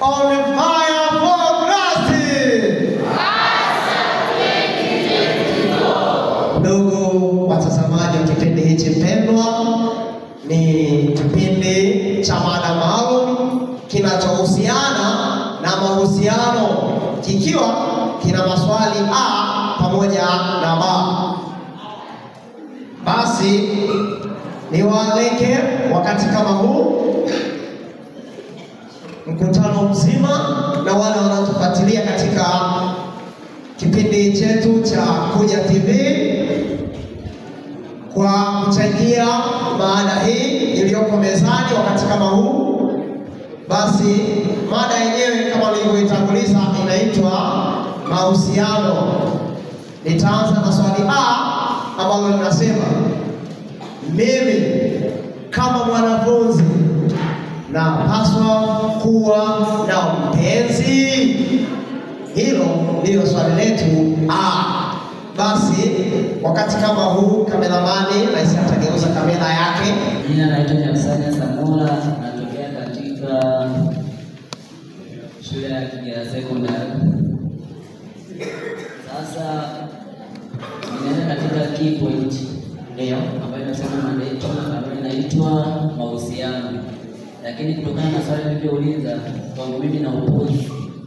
on fire for Christ. Ndugu watazamaji wa kipindi hichi pendwa, ni kipindi cha mada maalum kinachohusiana na mahusiano, kikiwa kina maswali a pamoja na ba. Basi niwaalike wakati kama huu mkutano mzima na wale wanaotufuatilia katika kipindi chetu cha Kuja TV kwa kuchangia maada hii iliyoko mezani wakati kama huu. Basi mada yenyewe kama nilivyoitanguliza inaitwa mahusiano. Nitaanza na swali A ambalo linasema mimi kama mwanafunzi napaswa kuwa na mpenzi? Hilo ndilo swali letu A. Basi wakati kama huu kameramani naisi atageuza kamera yake. Jina naitwa Jacksania Samora, natokea katika shule ya Kigera Secondary. Sasa ninaenda katika key point leo ambayo inasema mada yetu ambayo inaitwa mahusiano, lakini kutokana na swali nilivyouliza kwangu mimi na upuzi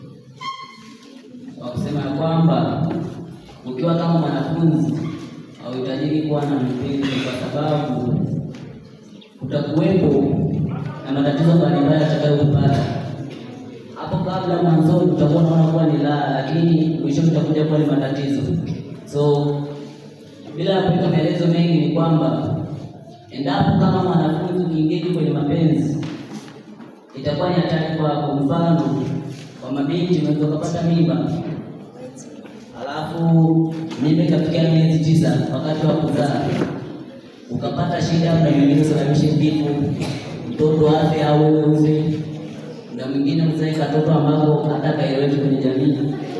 wa kusema ya kwamba ukiwa kama mwanafunzi hauhitajiki kuwa na mpenzi kwa sababu utakuwepo na matatizo mbalimbali yatakayokupata hapo kabla. Mwanzoni utakuwa unaona kuwa ni raha, lakini mwishoni utakuja kuwa ni matatizo. So bila ya kuweka maelezo mengi, ni kwamba endapo kama mwanafunzi ukiingia kwenye mapenzi itakuwa ni hatari kwako. Mfano, kwa mabinti unaweza ukapata mimba alafu mimba ikafikia miezi tisa, wakati wa kuzaa ukapata shida, muda mwingine usababishe kifo, mtoto afe au wewe ufe, muda mwingine uzae katoto ambako hata kaeleweki kwenye jamii,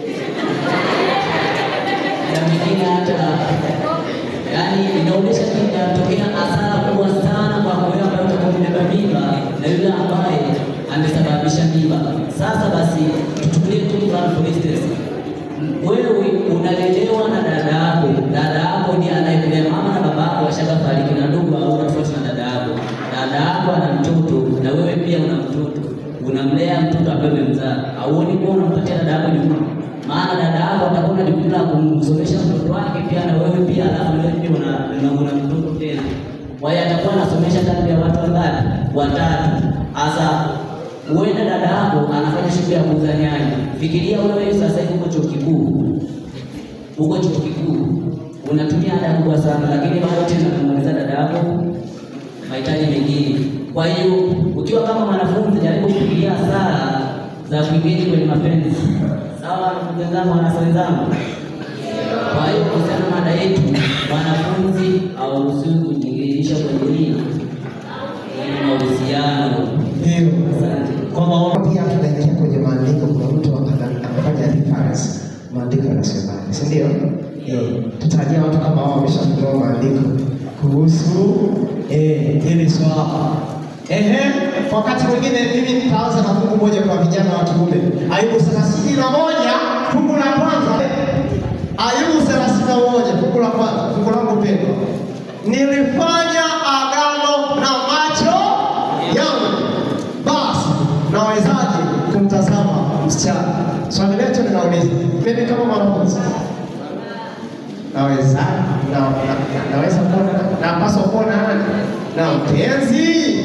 muda mwingine hata yaani inaonyesha kinatokea hasara kubwa sana kwa wewe ambaye utakuwa umebeba mimba na yule ambaye amesababisha mimba. Sasa basi tuchukulie tu mfano for instance wewe unalelewa na dada yako, dada yako ndiye anayekulea. Mama na baba yako washagafariki na ndugu au tofauti na dada yako. Dada yako ana mtoto na wewe pia una mtoto, unamlea mtoto ambaye umemzaa. Auoni kuwa unampatia dada yako jukumu? Maana dada yako atakuwa na jukumu la kumsomesha mtoto wake pia na wewe pia, alafu wewe pia una, una, una mtoto tena. Kwa hiyo atakuwa anasomesha kati ya watu wangapi? Watatu. Hasa huenda dada yako anafanya shughuli ya kuuza nyanya. Fikiria wewe sasa hivi uko chuo kikuu, uko chuo kikuu unatumia ada kubwa sana, lakini bado tena unamaliza dada yako mahitaji mengine. Kwa hiyo ukiwa kama mwanafunzi, jaribu kufikiria hasara za kuingia kwenye mapenzi. Sawa, wanafunzi wenzangu, wanafunzi wenzangu. Kwa hiyo kuhusiana na mada yetu, mwanafunzi hauruhusiwi kujiingilisha kwenye nini, kwenye mahusiano. Ndio. Asante. Kwa maana pia tunaingia kwenye maandiko, kuna mtu ana- anafanya reference maandiko yanasemaje, si ndio? Eh, tutarajia watu kama hao wameshafunua maandiko kuhusu eh hili swala. Ehe, kwa wakati mwingine mimi nitaanza na fungu moja kwa vijana wa kiume. Ayubu thelathini na moja fungu la kwanza. Ayubu thelathini na moja fungu la kwanza, fungu langu pendwa. Nilifanya agano na macho yangu basi nawezaje kumtazama msichana? Swali letu linauliza, mimi kama mwanafunzi naweza na, na, naweza kuona napaswa kuona nani na mpenzi?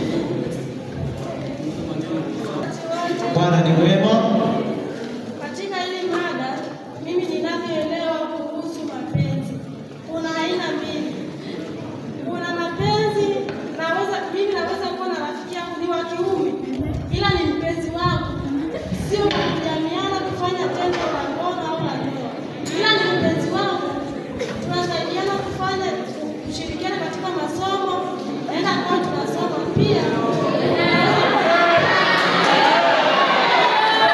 Bwana ni mwema. Katika hili mada, mimi ninavyoelewa kuhusu mapenzi, kuna aina mbili. Kuna mapenzi naweza mimi naweza kuwa na rafiki yangu ni wa kiume, ila ni mpenzi wangu, sio kwa kujamiana kufanya tendo la ngono au la ndoa, ila ni mpenzi wangu. Tunasaidiana kufanya kushirikiana katika masomo, naenda kwao tunasoma pia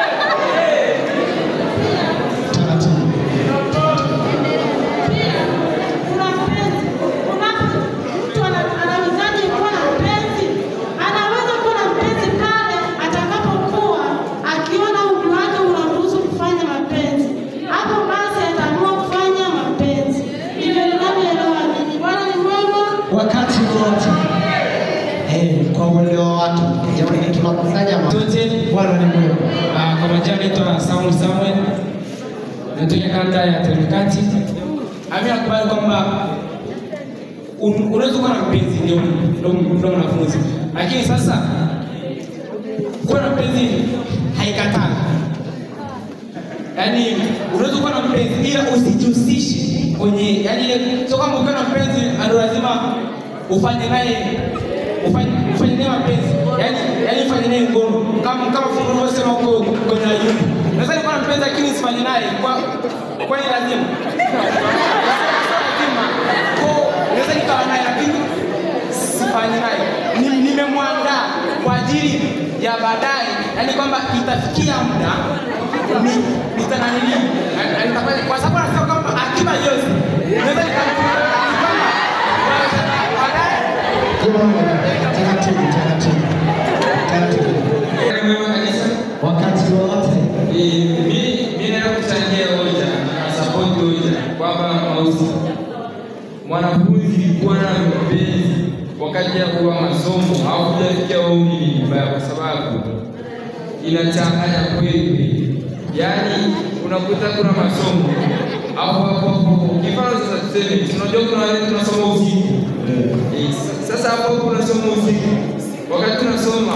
uelewa wa watu. Jamani, tunakusanya ma- Sote Bwana ni mwema. ah, kwa majina naitwa Samuel Samuel, natokea kanda ya Terikati. Ami nakubali kwamba un- unaweza kuwa na mpenzi ndio ndio- ndio mwanafunzi, lakini sasa kuwa na mpenzi haikatazi. Yaani unaweza kuwa na mpenzi ila usijihusishe kwenye yaani ile sio kwamba ukiwa na mpenzi ndio lazima ufanye naye ufanye ufanye naye mapenzi. Yaani yaani ufanye naye ngono. Kama kama fungu unavyosema huko kwenye Ayubu. Naweza nikuwa na mpenzi lakini sifanye naye kwa kwa ni lazima. Lazima. Kwa naweza nikawa naye lakini sifanye naye. Ni- Nimemwandaa kwa ajili ya baadaye, yaani kwamba itafikia muda ni nitananili nitafanya kwa sababu anasema kwamba akiba yote naweza nikamtumia kwamba baadaye Taratibu, taratibu, taratibu. Wakati wowote mi naenda kuchangia hoja na support hoja kwamba mausi mwanafunzi kuwa na mpenzi wakati ya kuwa masomo au kujafikia umri ni vibaya, kwa sababu inachanganya kweli. Yaani unakuta kuna masomo hapo hapo hapo, kifano sasa tuseme, si unajua kuna wale tunasoma usiku Eh, sasa hapo hapo unasoma usiku, wakati tunasoma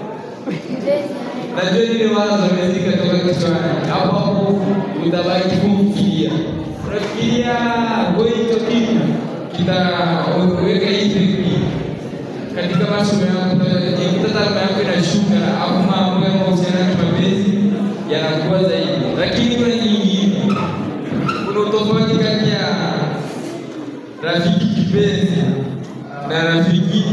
najua ile wazo imezika toka kichwani, hapo hapo utabaki kufikiria, unafikiria kwa hicho kitu kitaweka hivi katika masomo yako, utajikuta taaluma yako inashuka, au mambo ya mahusiano ya kimapenzi yanakuwa zaidi. Lakini kuna nyingine, kuna utofauti kati ya rafiki kipenzi na rafiki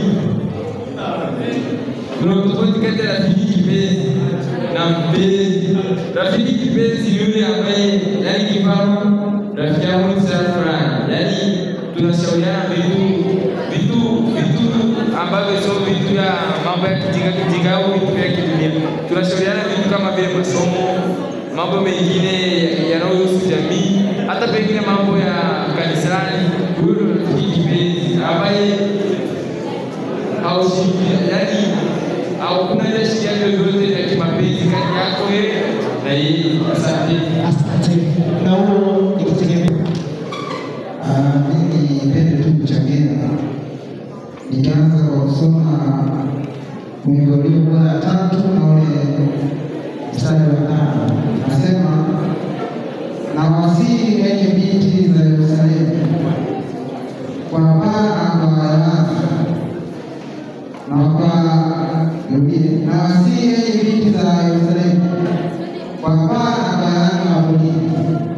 kuna tofauti kati ya rafiki kipenzi na mpenzi. Rafiki kipenzi ni yule ambaye, yani kifano, rafiki yangu ni sana fulani, yani tunashauriana vitu vitu vitu ambavyo sio vitu ya mambo ya kijinga kijinga au vitu vya kidunia. Tunashauriana vitu kama vile masomo, mambo mengine yanayohusu jamii, hata pengine mambo ya kanisani. Huyo ndio rafiki kipenzi ambaye haushirikiani yani hakuna ile shirikiano yoyote ya kimapenzi kati yako wewe na yeye. Asante. asante. Na huo ikitegemea Ah, mimi nipende tu kuchangia nikianza kwa kusoma Migolio bora ya tatu na ule mstari wa tano nasema, na wasihi enyi binti za Yerusalemu kwa Bwana kwa Yehova na kwa Yudia, na wasihi enyi binti za Yerusalemu kwa Bwana kwa Yehova wa polini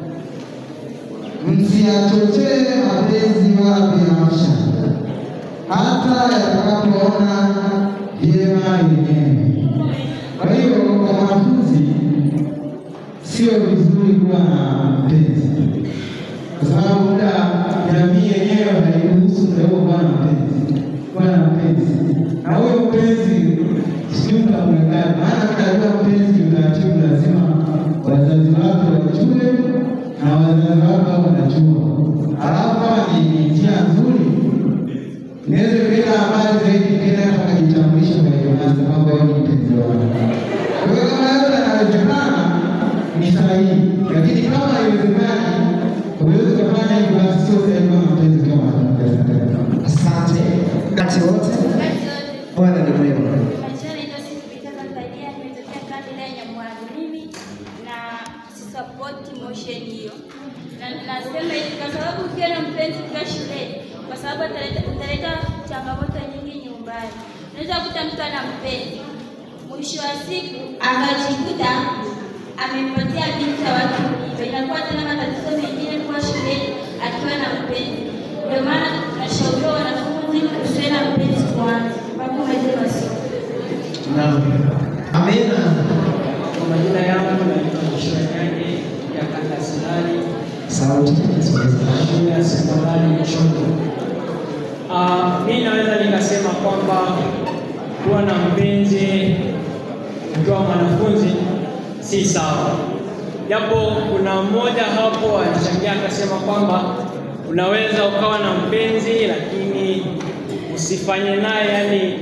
msiyachochee mapenzi wala binafsha, hata yatakapoona vyema yenyewe. Kwa hiyo kwa mwanafunzi sio vizuri kuwa na mpenzi, kwa sababu muda jamii yenyewe hairuhusu mda huo kuwa na mpenzi, kuwa na mpenzi na huyo mpenzi sijui mtamwekaje, maana mtajua mpenzi kiutaratibu, lazima wazazi wake wajue na wazazi wako wanajua. Alafu kama ni ni njia nzuri, inaweza kwenda mbali zaidi, kila mpaka kitambulisho kwa Yohana kwamba wewe ni mpenzi wake. Kwa hiyo kama yote yanawezekana ni sahihi, lakini kama haiwezekani, huwezi kufanya hivyo, basi sio sahihi kama mpenzi kama mpenzi. asante. Wakati wote Bwana ni mwema. Majina naitwa Sifika Tanzania, nimetokea kanda ya Nyamwaro. Mimi na sisapoti motion hiyo, na nasema hivi kwa sababu ukiwa na mpenzi ukiwa shuleni, kwa sababu ataleta utaleta changamoto nyingi nyumbani. Unaweza kukuta mtu ana mpenzi, mwisho wa siku akajikuta amempatia binti ya watu mimba, inakuwa tena matatizo mengine kuwa shuleni akiwa na mpenzi. Ndio maana tunashauriwa wanafunzi usiwe na mpenzi kwanza mpaka umalize masomo. Naam. Amina. Kwa majina yangu naitwa Joshua Nyange ya kanda Silali Sauti. shule ya sekondari Chongo. Ah, mi naweza nikasema kwamba kuwa na mpenzi ukiwa mwanafunzi si sawa, japo kuna mmoja hapo alichangia akasema kwamba unaweza ukawa na mpenzi lakini usifanye naye yani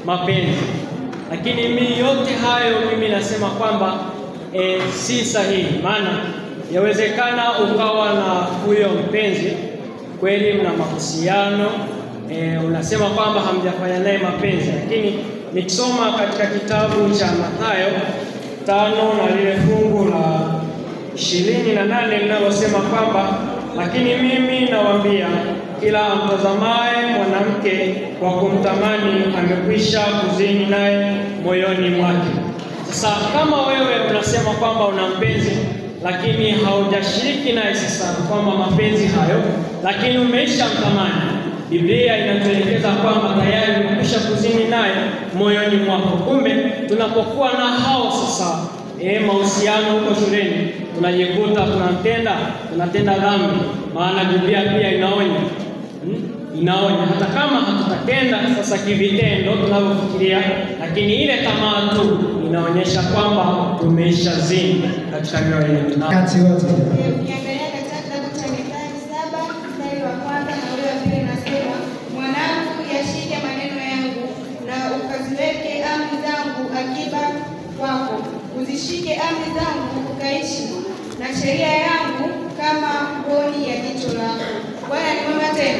mapenzi. Lakini mimi yote hayo mimi nasema kwamba e, si sahihi, maana yawezekana ukawa na huyo mpenzi kweli, mna mahusiano e, unasema kwamba hamjafanya naye mapenzi, lakini nikisoma katika kitabu cha Mathayo tano na lile fungu la ishirini na nane linalosema kwamba lakini mimi nawaambia kila amtazamaye mwanamke kwa kumtamani amekwisha kuzini naye moyoni mwake. Sasa kama wewe unasema kwamba una mpenzi lakini haujashiriki naye sasa kwamba mapenzi hayo, lakini umeisha mtamani, Biblia inatuelekeza kwamba tayari umekwisha kuzini naye moyoni mwako. Kumbe tunapokuwa na hao sasa e, mahusiano huko shuleni tunajikuta tunatenda tunatenda dhambi, maana Biblia pia inaonya hmm? inaonya hata kama hatutatenda sasa kivitendo tunavyofikiria, lakini ile tamaa tu inaonyesha kwamba tumeisha zini katika mioyo yetu. Na- Kati wote Ukiangalia katika kitabu cha Mithali saba mstari wa kwanza na ule wa pili unasema, mwanangu, yashike maneno yangu na ukaziweke amri zangu akiba kwako, uzishike amri zangu ukaishi, na sheria yangu kama mboni ya jicho lako. Bwana ni mwema tena.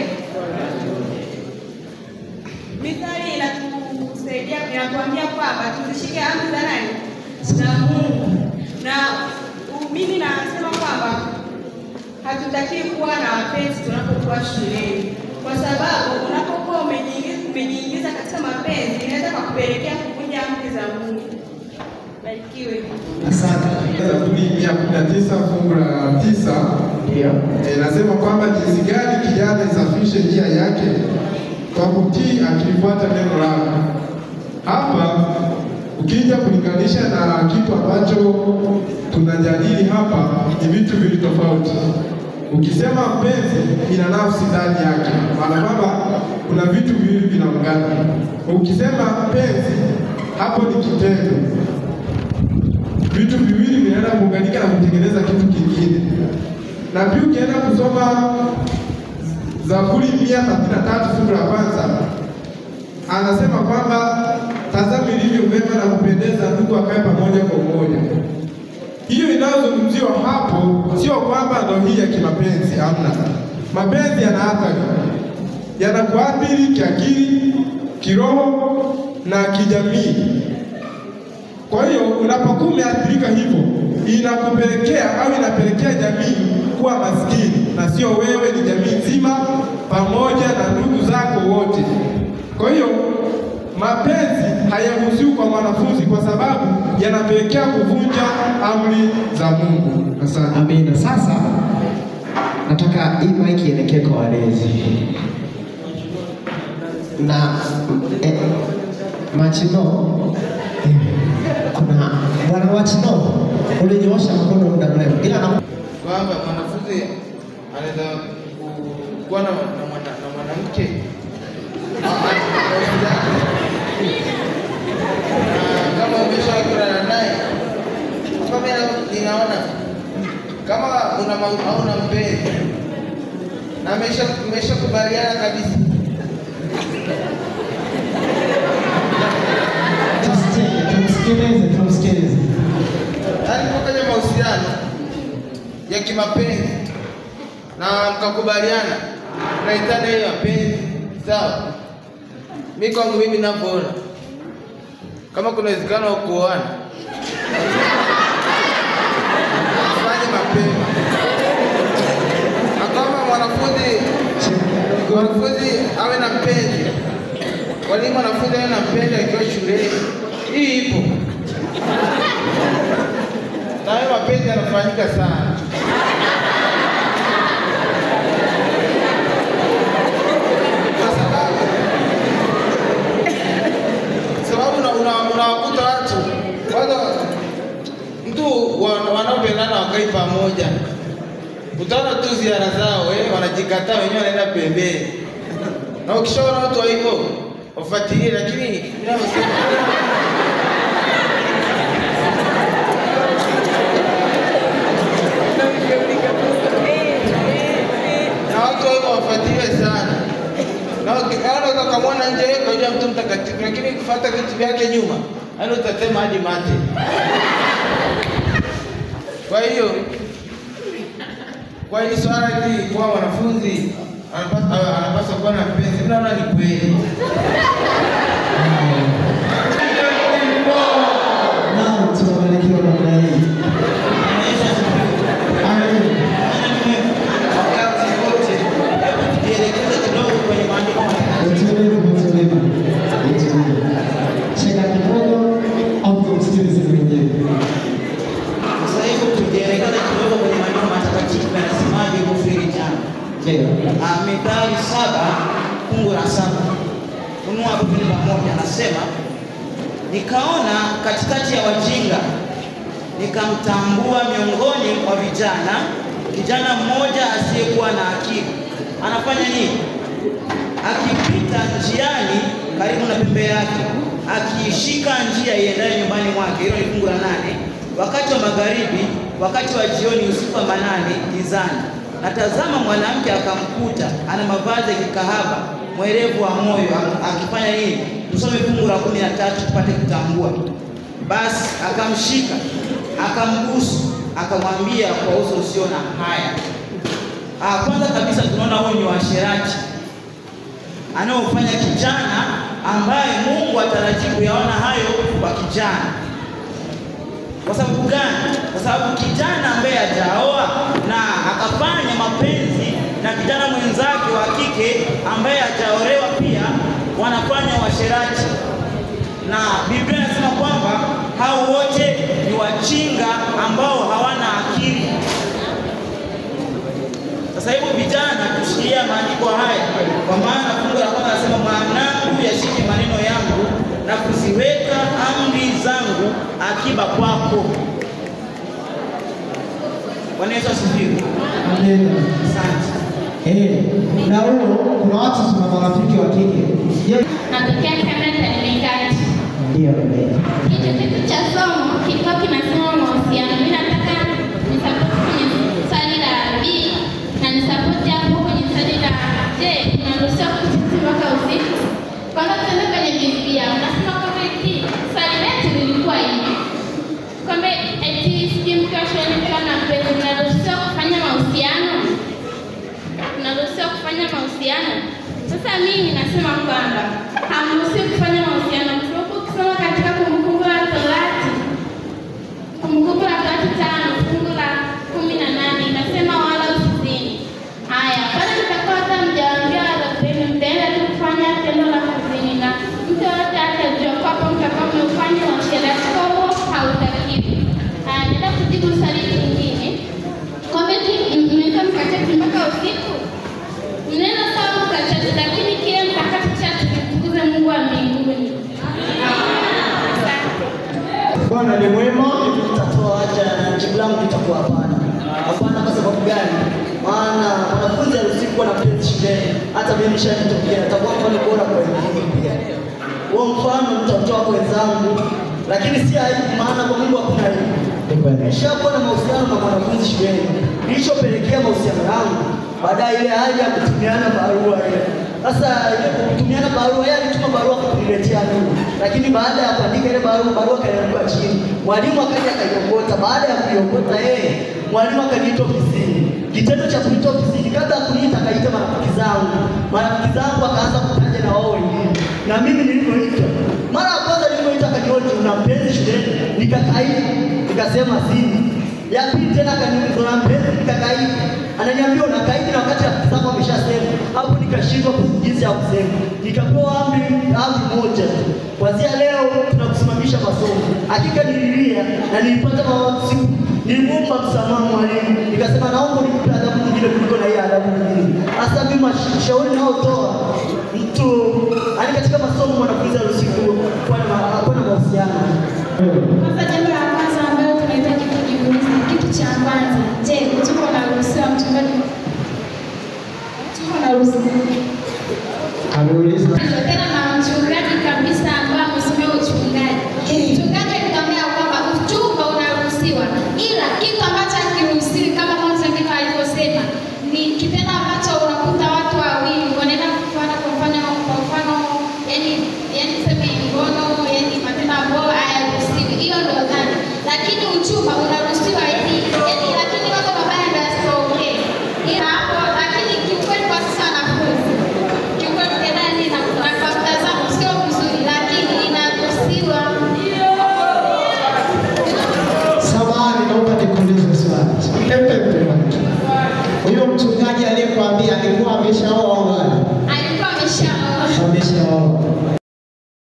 Mithali inatusaidia inatuambia kwamba tuzishike amri za nani? Za Mungu. Na u- mimi nasema kwamba hatutakiwi kuwa na wapenzi tunapokuwa shuleni, kwa sababu unapokuwa umejiingiza umejiingiza katika mapenzi inaweza kukupelekea kuvunja amri za Mungu. Barikiwe. asante. Zaburi mia kumi na tisa fungu la tisa Ndio. eh, nasema kwamba jinsi gani kijana isafishe njia yake kwa kutii akilifuata neno lako. Hapa ukija kulinganisha na kitu ambacho tunajadili hapa, ni vitu vili tofauti. Ukisema mpenzi, ina nafsi ndani yake, maana kwamba kuna vitu viwili vinaungana. Ukisema mpenzi, hapo ni kitendo vitu viwili vinaenda kuunganika na kutengeneza kitu kingine. Na pia ukienda kusoma Zaburi mia thelathini na tatu fungu la kwanza anasema kwamba tazama ilivyo vyema na kupendeza ndugu akae pamoja kwa umoja. Hiyo inayozungumziwa hapo sio kwamba ndo hii ya kimapenzi, hamna. Mapenzi yana athari, yanakuathiri kiakili, kiroho na kijamii. Kwa hiyo unapokuwa umeathirika hivyo, inakupelekea au inapelekea jamii kuwa maskini, na sio wewe, ni jamii nzima pamoja na ndugu zako wote. Kwa hiyo mapenzi hayaruhusiwi kwa mwanafunzi, kwa sababu yanapelekea kuvunja amri za Mungu. Asante. Amina. Sasa nataka hii maiki ielekee kwa walezi na eh, Machino eh, kuna bwana Wachino ulinyoosha mkono muda mrefu, ila na kwamba mwanafunzi anaweza ku- kuwa na na mwana- na mwanamke Ah, ah, na kama umeshakutana naye, kama mimi ninaona kama una ma- hauna mpenzi na amesha umeshakubaliana kabisa tusikie, tumsikilize, tumsikilize. yaani mko kwenye mahusiano ya kimapenzi na mkakubaliana mnaitana hiyo mapenzi sawa. Mi kwangu mimi ninavyoona, kama kuna uwezekano wa kuoana, fanye mapema, na kama mwanafunzi mwanafunzi awe na mpenzi, walimu mwanafunzi awe na mpenzi akiwa shuleni, hii ipo na hayo mapenzi yanafanyika sana. Kwa sababu sababu una- una- unawakuta watu kwanza, mtu wa- wanaopendana wakai pamoja, utaona tu ziara zao eh, wanajikataa wenyewe, wanaenda pembeni, na ukishaona watu wa hivyo wafuatilie, lakini ninavyosema na watu wao wafuatilie sana, na ukiona ukamwona nje, yeye kajua mtu mtakatifu, lakini lakini kufuata vitu vyake nyuma, yaani utatema hadi mate. Kwa hiyo kwa hili swala hili kuwa mwanafunzi anapaswa anapaswa kuwa na mpenzi, mimi naona ni kweli. Naam, tumebarikiwa namna hii. Amen. Wakati wote, hebu tujielekeze kidogo kwenye maandiko matakatifu. Utulivu, utulivu, utulivu. Cheka kidogo au tumsikilize mwenyewe. Sasa hivi tujielekeze kidogo kwenye maandiko matakatifu yanasemaje kuhusu hili jambo. Ndio. Ah, Mithali saba fungu la saba funua hapo vile pamoja, anasema nikaona katikati ya wajinga nikamtambua miongoni mwa vijana kijana mmoja asiyekuwa na akili. Anafanya nini? Akipita njiani karibu na pembe yake, akiishika njia iendayo nyumbani mwake. Hilo ni fungu la nane. Wakati wa magharibi, wakati wa jioni, usiku wa manane, gizani, na tazama, mwanamke akamkuta ana mavazi ya kikahaba, mwerevu wa moyo, ak- akifanya nini? Tusome fungu la kumi na tatu tupate kutambua. Basi akamshika akambusu, akamwambia kwa uso usio na haya. Ah, kwanza kabisa tunaona huyu ni washerati anaofanya kijana ambaye Mungu atarajii kuyaona hayo kwa kijana. Kwa sababu gani? Kwa sababu kijana ambaye hajaoa na akafanya mapenzi na kijana mwenzake wa kike ambaye hajaolewa pia wanafanya washerati, na Biblia inasema kwamba hao wote ni wajinga ambao hawana akili. Sasa hivyo vijana, tushikilia maandiko haya, kwa maana fungu la kwanza nasema, mwanangu, yashike maneno yangu na kuziweka amri zangu akiba kwako. Bwana Yesu asifiwe. Amen. Asante. Eh, na huo kuna watu tuna marafiki wa kike. Je, Natokea Canada nimekati. ndio ndio. Hicho kitu cha somo kilikuwa kinasema mahusiano. Mimi nataka nisapoti kwenye swali la B na nisapoti hapo kwenye swali la je, unaruhusiwa kuchiti mpaka usiku? Kwanza tuende kwenye Biblia. Unasema kwamba eti swali letu lilikuwa hivi kwamba eti sijui mkiwa shuleni mkiwa na mpenzi mnaruhusiwa kufanya mahusiano unaruhusiwa kufanya mahusiano. Sasa mimi nasema kwamba hamruhusiwi kufanya mahusiano, kwa sababu ukisoma katika Kumbukumbu la Torati, Kumbukumbu la Torati tano fungu la kumi na nane inasema wala usizini. Haya, pale mtakuwa hata mjawaambia wazazi wenu, mtaenda tu kufanya tendo la kuzini, na mtu yoyote atajua kwamba mtakuwa mmefanya uasherati, kwa huo hautakiwi. Haya, naenda kujibu swali lingine kwamba eti mnaweza mkachati mpaka usiku mneno sawa mkachati, lakini kile mtakachochati kimtukuze Mungu wa mbinguni. Asante. Bwana ni mwema. Nitatoa haja na jibu langu litakuwa hapana. Hapana kwa sababu gani? Maana wanafunzi haruhusiwi kuwa na mpenzi shuleni. Hata mimi nishatokea, nitakuwa mfano bora kwa wengine pia. Huo mfano nitatoa kwa wenzangu, lakini si aibu, maana kwa Mungu hakuna aibu. Nishakuwa na mahusiano na mwanafunzi shuleni, nilichopelekea mahusiano yangu baadaye ile hali ya kutumiana barua ile. Sasa ile kutumiana barua, yeye alituma barua kuniletea mimi, lakini baada ya kuandika ile barua, barua kanianguka chini. Mwalimu akaja akaiokota. Baada ya kuiokota yeye, mwalimu akaniita ofisini. Kitendo cha kuniita ofisini, kabla ya kuniita akaita marafiki zangu. Marafiki zangu akaanza kutaja na wao wengine, na mimi nilivyoitwa, mara ya kwanza nilivyoita akanihoji, una mpenzi shuleni? Nikakaidi, nikasema sina. Ya pili tena akaniuliza una mpenzi? Nikakaidi. Ananiambia unakaidi na wakati rafiki zako ameshasema. Hapo nikashindwa jinsi ya kusema. Nikapewa amri amri moja tu. Kuanzia leo tunakusimamisha masomo. Hakika nililia na nilipata mawasiku. Nilimwomba msamaha mwalimu. Nikasema naomba unipe adhabu nyingine kuliko na hii adhabu nyingine. Hasa mimi mashauri naotoa mtu yani katika masomo mwanafunzi haruhusiwi kuwa na kuwa na mahusiano. Kwanza jambo la kwanza ambalo tunahitaji kujiuliza, kitu cha kwanza, je, tuko na ruhusa mchungaji? Tuko na ruhusa Ameuliza. tena na mchungaji kabisa ambaye amesomea uchungaji. Mchungaji alikwambia kwamba uchumba unaruhusiwa, ila kitu ambacho hakiruhusiwi kama mwanzo ndivyo alivyosema ni kitendo ambacho unakuta watu wawili wanaenda kufuata, kwa mfano kwa mfano, yani yani tuseme FFP